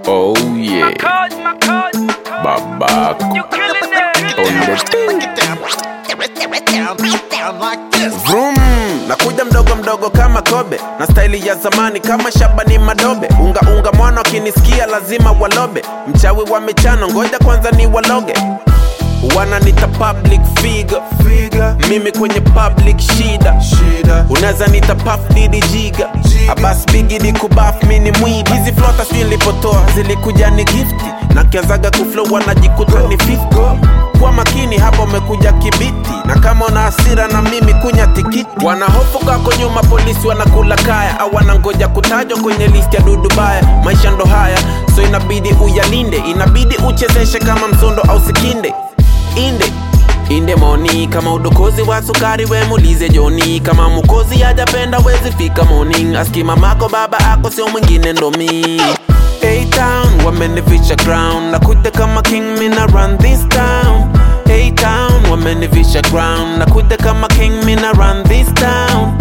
Oh yeah, Cause my cause, babako you killing it. on the thing. Get down, get down, get down like this. Vroom, nakuja mdogo mdogo kama kobe na staili ya zamani kama Shabani Madobe. Unga unga mwana wakinisikia lazima walobe. Mchawi wa michano, ngoja kwanza ni waloge. Wananita public figure, figure. Mimi kwenye public shida, shida. Unaweza nita puff didi jiga, abas bigi di kubaf mini mwibi. Hizi flota sijui nilipotoa zilikuja ni gifti, na kianzaga kuflow wanajikuta ni 50 kwa makini hapa umekuja kibiti na kama una hasira na mimi kunya tikiti wanahofu kako nyuma polisi wanakula kaya au wanangoja kutajwa kwenye listi ya dudubaya maisha ndo haya so inabidi uyalinde inabidi uchezeshe kama msondo au sikinde inde inde moni kama udokozi wa sukari we mulize joni kama mukozi hajapenda wezi fika morning aski mamako baba ako sio mwingine ndo mi A-Town wamenivisha crown nakuja kama king mina run this town A-Town wamenivisha crown nakuja kama king mina run this town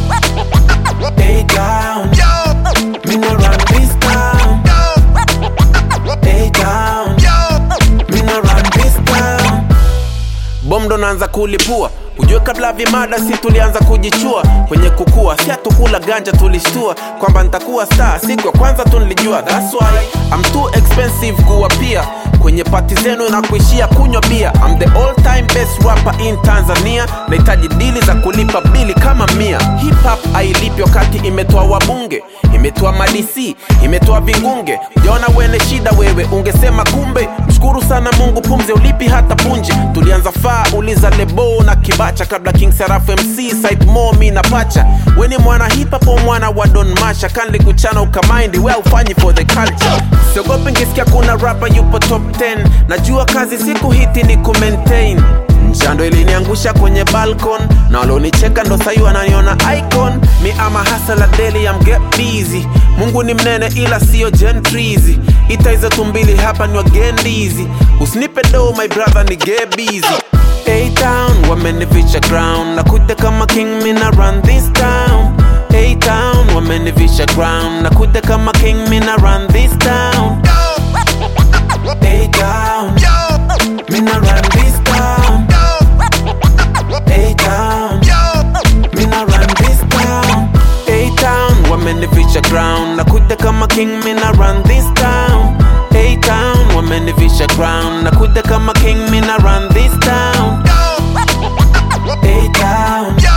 A-Town mina run this town A-Town mina run this town bom ndo naanza kulipua ujue kabla vimada si tulianza kujichua kwenye kukua si hatukula ganja tulishtua kwamba nitakuwa star siku ya kwanza tu nilijua that's why I'm too expensive kuwa pia kwenye pati zenu na kuishia kunywa bia I'm the all time best rapper in Tanzania nahitaji dili za kulipa bili kama mia hip hop hailipi wakati imetoa wabunge imetoa madc imetoa vingunge ujaona wene shida wewe ungesema kumbe mshukuru sana mungu pumzi ulipi hata punje tulianza faa uliza lebo na kibacha kabla king sarafu mc site momi na pacha weni mwana hip hop au mwana wa don masha kanli kuchana ukamaindi well fanyi for the culture siogopi ngisikia kuna rapa yupo top 10 najua kazi siku hiti ni kumaintain mshando iliniangusha kwenye balcon na walonicheka ndo sahi wananiona icon mi ama hasala daily am get busy mungu ni mnene ila siyo gentrizi ita hizo tumbili hapa ni wagendizi usinipe do my brother ni get busy A-Town wamenivisha crown nakuja kama king mina run this town A-Town wamenivisha crown nakuja kama king mina run this town A-Town mina run this town A-Town mina run this town A-Town wamenivisha crown nakuja kama king mina run this town A-Town wamenivisha crown nakuja kama king mina run this town A-Town